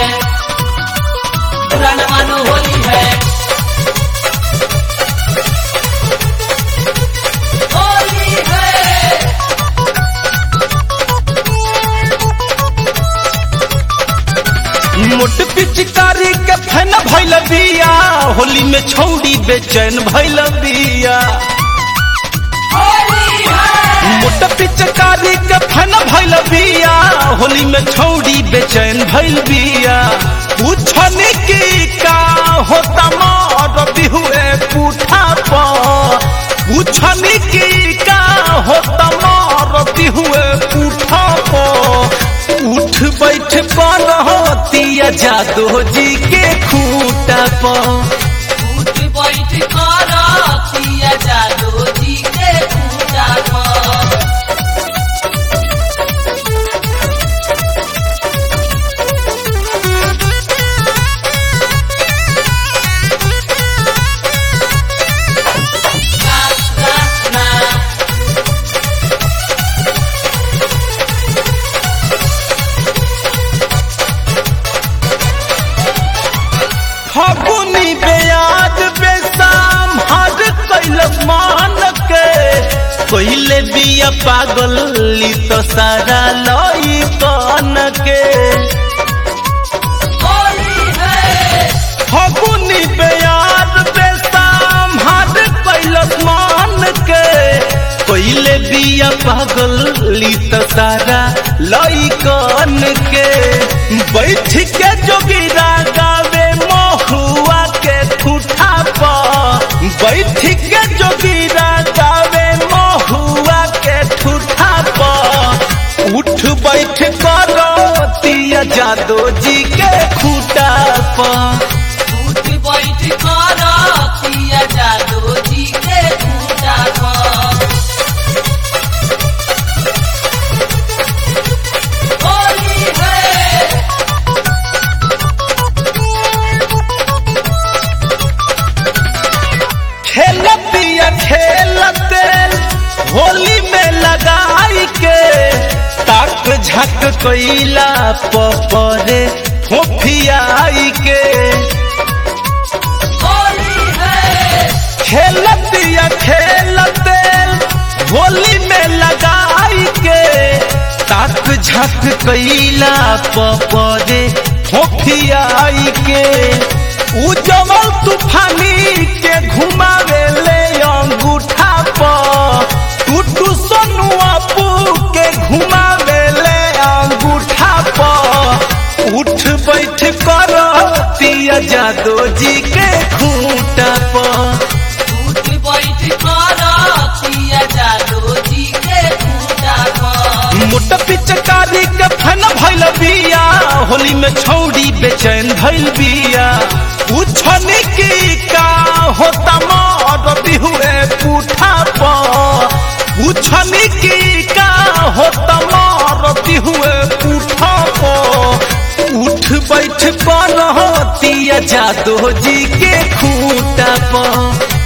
बुरा न मानो होली है होली है मोट पिचकारी के फैन भैल बिया होली में छौड़ी बेचैन भैल बिया होली है मोट पिचकारी के फैन भैल बिया होली में छौड़ी बेचैन भैल बिया पूछनी की का होता मोर बिहुए पूठा पर पूछनी की का होता मोर बिहुए पूठा पर उठ बैठ कौन होतिया जादो जी के खूटा पर उठ बैठ कर पिया जादू जी के पूजा कर ना ना ना फगुनी बेयाद बेसाम हर कैल मान के कोइले बिया पागल ली तो सारा लई कन के होली है फगुनी बेयाद बेसाम हर कैल मान के कोइले बिया पागल ली तो सारा लई कन के बैठ के जोगिरा गावे महुआ के ठूठा पर बैठ के जोगिरा गावे महुआ के ठूठा पर उठ बैठ करो तिया जादो जी के खूटा पर उठ बैठ कर पिया जादू जी के पूजा कर होली है खेलतिया खेलते होली में लगाई के ताक झक कैला पपरे फोफियाई के होली है खेलतिया खेलते होली में लगाई के ताक झक कैला पपरे फोफियाई के उजवल तूफानी के घुमावे ले अंगूठा पर टूटू सोनुआ पू के घुमावे ले अंगूठा पर उठ बैठ कर तिया जादो जी के खूंटा पर उठ बैठ कर पिया जादू जी के पूजा कर मोट पिचकारी के फन भैल बिया होली में छौड़ी बेचैन भैल बिया पूछनी की का होता मोर बिहुए पूठा पर पूछनी की का होता मोर बिहुए पूठा पर उठ बैठ कौन होतिया जादो जी के खूंटा पर